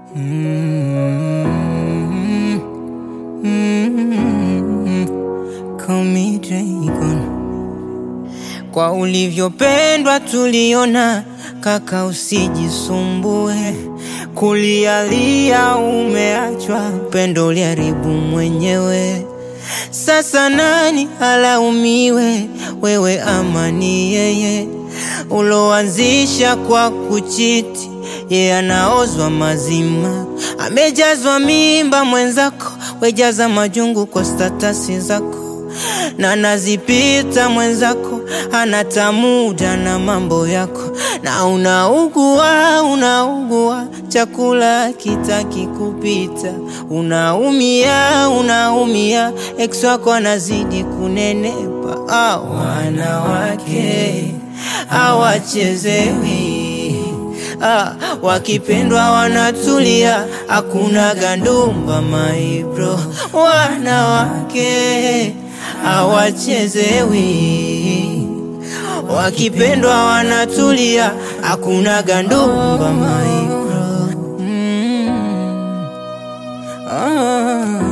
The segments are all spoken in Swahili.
Mm, mm, call me Dragon. Kwa ulivyopendwa tuliona, kaka, usijisumbue kulialia, umeachwa pendo uliharibu mwenyewe. Sasa nani alaumiwe, wewe ama ni yeye uloanzisha kwa kuchiti? Yeye anaozwa mazima, amejazwa mimba mwenzako, wejaza majungu kwa statasi zako na nazipita mwenzako, anatamuda na mambo yako, na unaugua unaugua, chakula kitaki kupita, unaumia unaumia, ex wako anazidi kunenepa. Ah, wanawake hawachezewi Ah, wakipendwa wanatulia, hakuna gandumba maibro. Wanawake hawachezewi, wakipendwa wanatulia, hakuna gandumba maibro. Mm. Ah.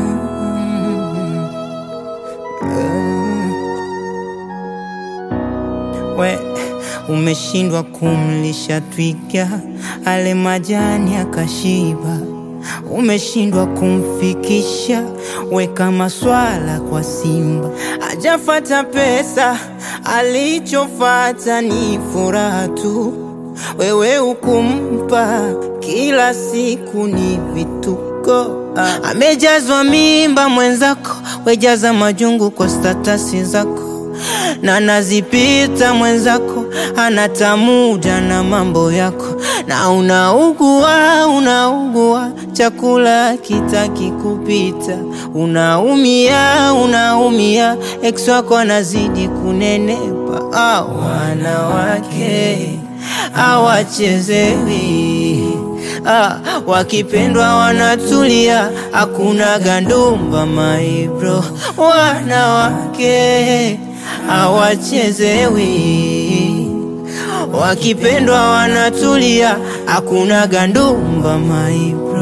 We umeshindwa kumlisha twiga ale majani akashiba, umeshindwa kumfikisha weka maswala kwa simba, ajafata pesa, alichofata ni furaha tu. Wewe ukumpa kila siku ni vituko, ah. amejazwa mimba mwenzako, wejaza majungu kwa statasi zako na nazipita mwenzako, anatamuda na mambo yako, na unaugua unaugua, chakula kitaki kupita, unaumia unaumia, ex wako anazidi kunenepa. Ah, wanawake hawachezewi Ah, wakipendwa wanatulia, hakuna gandumba maibro. Wanawake hawachezewi, wakipendwa wanatulia, hakuna gandumba maibro.